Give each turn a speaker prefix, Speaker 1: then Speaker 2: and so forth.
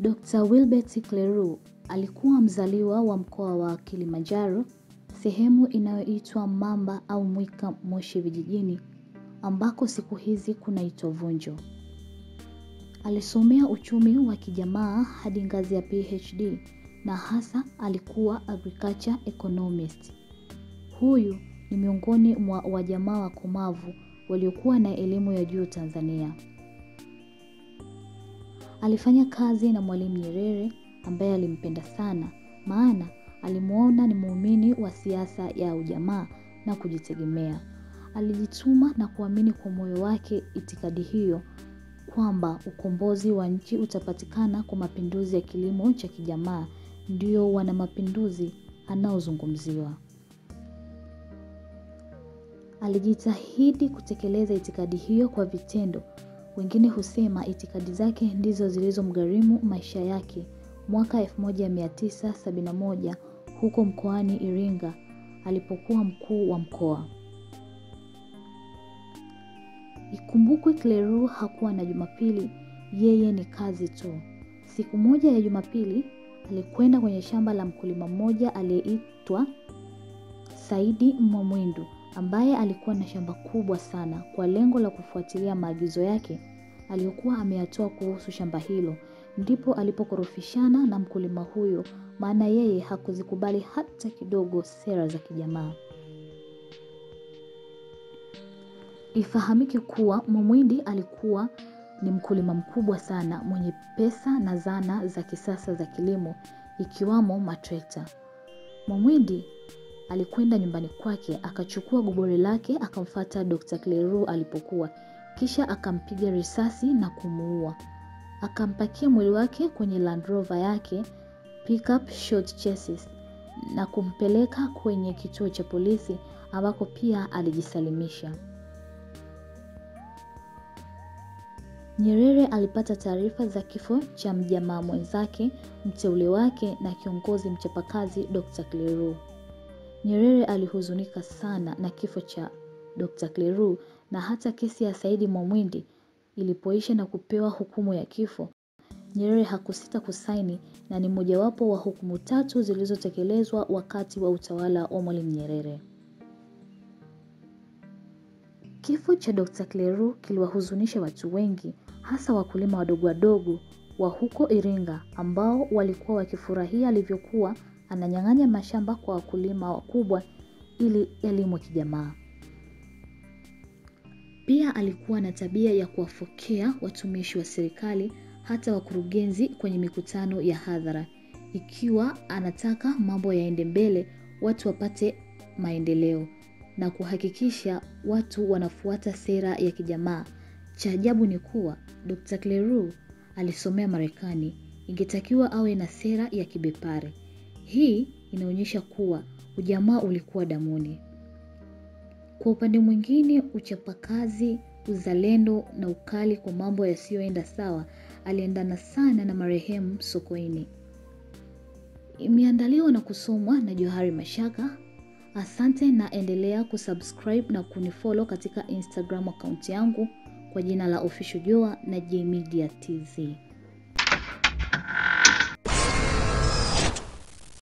Speaker 1: Dr. Wilbert Kleru alikuwa mzaliwa wa mkoa wa Kilimanjaro, sehemu inayoitwa Mamba au Mwika Moshi vijijini, ambako siku hizi kunaitwa Vunjo. Alisomea uchumi wa kijamaa hadi ngazi ya PhD na hasa alikuwa agriculture economist. Huyu ni miongoni mwa wajamaa wakomavu waliokuwa na elimu ya juu Tanzania. Alifanya kazi na Mwalimu Nyerere ambaye alimpenda sana, maana alimwona ni muumini wa siasa ya ujamaa na kujitegemea. Alijituma na kuamini kwa moyo wake itikadi hiyo kwamba ukombozi wa nchi utapatikana kwa mapinduzi ya kilimo cha kijamaa, ndio wana mapinduzi anaozungumziwa. Alijitahidi kutekeleza itikadi hiyo kwa vitendo. Wengine husema itikadi zake ndizo zilizomgharimu maisha yake mwaka 1971 huko mkoani Iringa alipokuwa mkuu wa mkoa. Ikumbukwe Kleru hakuwa na Jumapili, yeye ni kazi tu. Siku moja ya Jumapili alikwenda kwenye shamba la mkulima mmoja aliyeitwa Saidi Mwamwindu ambaye alikuwa na shamba kubwa sana kwa lengo la kufuatilia maagizo yake aliyokuwa ameyatoa kuhusu shamba hilo. Ndipo alipokorofishana na mkulima huyo, maana yeye hakuzikubali hata kidogo sera za kijamaa. Ifahamike kuwa Mwamwindi alikuwa ni mkulima mkubwa sana mwenye pesa na zana za kisasa za kilimo ikiwamo matrekta. Mwamwindi alikwenda nyumbani kwake akachukua gobore lake akamfata Dr. Kleru alipokuwa, kisha akampiga risasi na kumuua. Akampakia mwili wake kwenye Land Rover yake pickup short chassis na kumpeleka kwenye kituo cha polisi ambako pia alijisalimisha. Nyerere alipata taarifa za kifo cha mjamaa mwenzake, mteule wake na kiongozi mchapakazi Dr. Kleru. Nyerere alihuzunika sana na kifo cha Dr. Kleru na hata kesi ya Saidi Mwamwindi ilipoisha na kupewa hukumu ya kifo, Nyerere hakusita kusaini na ni mojawapo wa hukumu tatu zilizotekelezwa wakati wa utawala wa Mwalimu Nyerere. Kifo cha Dr. Kleru kiliwahuzunisha watu wengi, hasa wakulima wadogo wadogo wa huko Iringa ambao walikuwa wakifurahia alivyokuwa ananyang'anya mashamba kwa wakulima wakubwa ili yalimwe kijamaa. Pia alikuwa na tabia ya kuwafokea watumishi wa serikali hata wakurugenzi kwenye mikutano ya hadhara. Ikiwa anataka mambo yaende mbele, watu wapate maendeleo na kuhakikisha watu wanafuata sera ya kijamaa. Cha ajabu ni kuwa Dr. Kleru alisomea Marekani, ingetakiwa awe na sera ya kibepari. Hii inaonyesha kuwa ujamaa ulikuwa damuni. Kwa upande mwingine, uchapakazi, uzalendo na ukali kwa mambo yasiyoenda sawa aliendana sana na marehemu Sokoine. Imeandaliwa na kusomwa na Johari Mashaka. Asante na endelea kusubscribe na kunifollow katika Instagram akaunti yangu kwa jina la Official Joa na J Media TZ.